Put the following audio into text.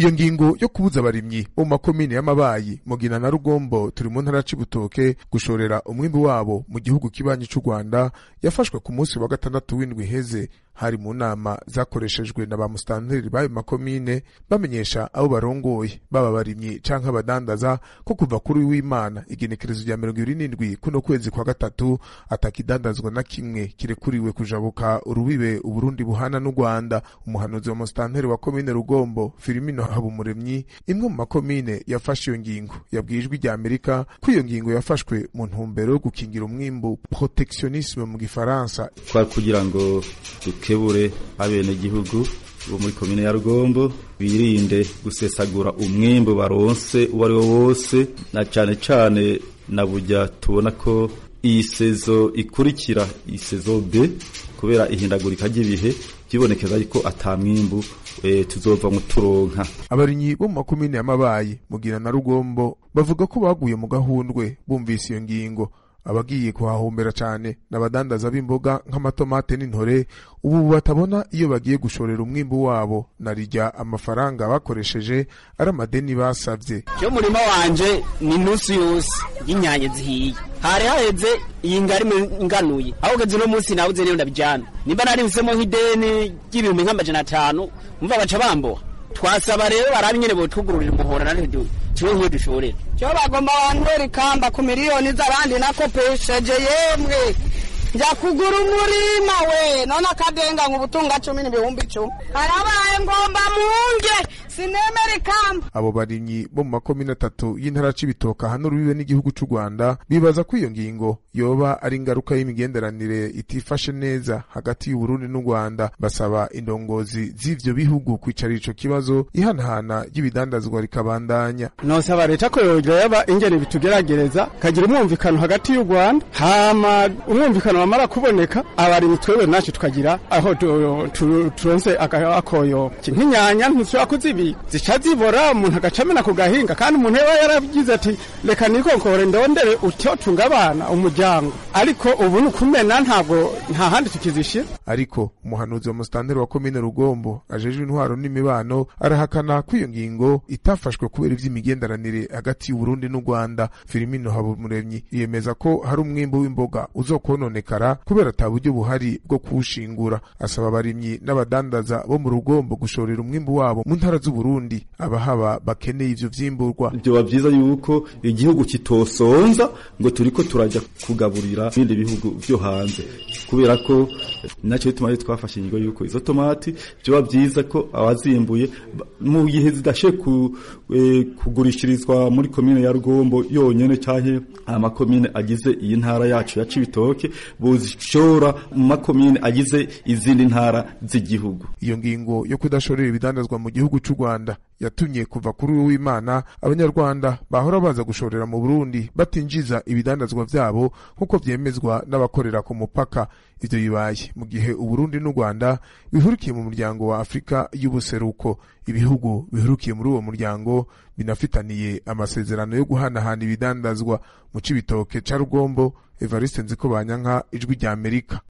iyo ngingo yo kubuza abarimyi bo mu makomine y'amabayi mugina na rugombo turi mu ntara cibitoke gushorera umwimbi wabo mu gihugu kibanyi c'u rwanda yafashwe ku munsi wa gatandatu w'indwi iheze hari mu nama zakoreshejwe na ba musitanteri b'ayo makomine bamenyesha abo barongoye baba abarimyi canke abadandaza ko kuva kuri w'imana igenekerezo rya mirongo ibiri n'indwi kuno kwezi kwa gatatu atakidandazwa na kimwe kirekuriwe kujabuka urubibe uburundi buhana n'u rwanda umuhanuzi wa musitanteri wa komine rugombo filimino habumuremyi imwe mu makomine yafashe iyo ngingo yabwiye ijwi rya amerika ko iyo ngingo yafashwe mu ntumbero yo gukingira umwimbu protectionisme mu gifaransa twari kugira ngo dukebure abenegihugu bo muri komine ya rugombo birinde gusesagura umwimbu baronse uwo ari wo wose na cane cane na burya tubona ko iyi sezo ikurikira iyi sezo B kubera ihindagurika ry'ibihe byibonekeza yuko ata mwimbu e, tuzova mu turonka abarinyi bo mu makomine y'amabayi mugira na rugombo bavuga ko baguye mu gahundwe bumvise iyo ngingo abagiye kuhahombera cyane n'abadandaza b'imboga nk'amatomate n'intore ubu batabona iyo bagiye gushorera umwimbu wabo na rijya amafaranga bakoresheje ari amadeni basabye cyo murima wanje ni nusu yose y'inyanya zihiye hari haheze iyi ngari nganuye aho ugeze uno munsi nawe uze rero ndabijyana nimba narimsemo nk'ideni ry'ibihumbi nk'amajana atanu umva baca bamboha twasaba rero barabe nyene botugururira umuhora na rero kiwe nk'iyo dushorera cyo bagomba bantwera ikamba ku miliyoni z'abandi nakopesheje yemwe njya kugura umurima we none akadenga ngo ubutunga cumi n'ibihumbi icumi harabaye ngomba munge sinemera ikamba abo barimyi bo mu makomine atatu y'intara c'ibitoka hano rubibe n'igihugu c'u rwanda bibaza ko iyo ngingo yoba ari ingaruka y'imigenderanire itifashe neza hagati y'uburundi n'u rwanda basaba indongozi z'ivyo bihugu kwicara ico kibazo ihanahana ry'ibidandazwa rikabandanya nosaba leta ko yogereba ingene bitugeragereza kagira umwumvikano hagati y'u rwanda hama umwumvikano wamara kuboneka abarimyi twebwe nacu tukagira aho turonse akoyo nk'inyanya ntushobora kuzibika zica zibora umuntu agaca amena ku gahinga kandi umuntu yaba yaragize ati reka nikonkore ndondere utyo tunga abana umuryango ariko ubu ni ukumena ntabwo nta handi tukizishira ariko umuhanuzi wa musitanteri wa komine rugombo ajejwe intwaro n'imibano arahakana ko iyo ngingo itafashwe kubera ivy'imigenderanire hagati y'uburundi n'u rwanda filimino habumuremyi yemeza ko hari umwimbu w'imboga uzokononekara kubera ata buryo buhari bwo kuwushingura asaba abarimyi n'abadandaza bo mu rugombo gushorera umwimbu wabo mu ntara z'uburundi abahaba bakeneye ivyo vyimburwa vyoba vyiza yuko igihugu kitosonza ngo turiko turaja kugaburira ibindi bihugu vyo hanze kubera ko naco bituma twafashe inyigo yuko izo tomati vyoba vyiza ko abazimbuye mu gihe zidashe ku, e, kugurishirizwa muri komine ya rugombo yonyene canke amakomine agize iyi ntara yacu ya cibitoke buzishora mu makomine agize izindi ntara z'igihugu iyo ngingo yo kudashorera ibidandazwa mu gihugu c'u Rwanda yatumye kuva kuri uyu w'Imana abanyarwanda bahora baza gushorera mu Burundi batinjiza ibidandazwa vyabo nk'uko vyemezwa n'abakorera ku mupaka ivyo bibaye mu gihe Uburundi n'u Rwanda bihurikiye mu muryango wa Afrika y'ubuseruko ibihugu bihurukiye muri uwo muryango binafitaniye amasezerano yo guhanahana ibidandazwa mu cibitoke ca Rugombo Evariste Nziko Banyanka ijwi rya Amerika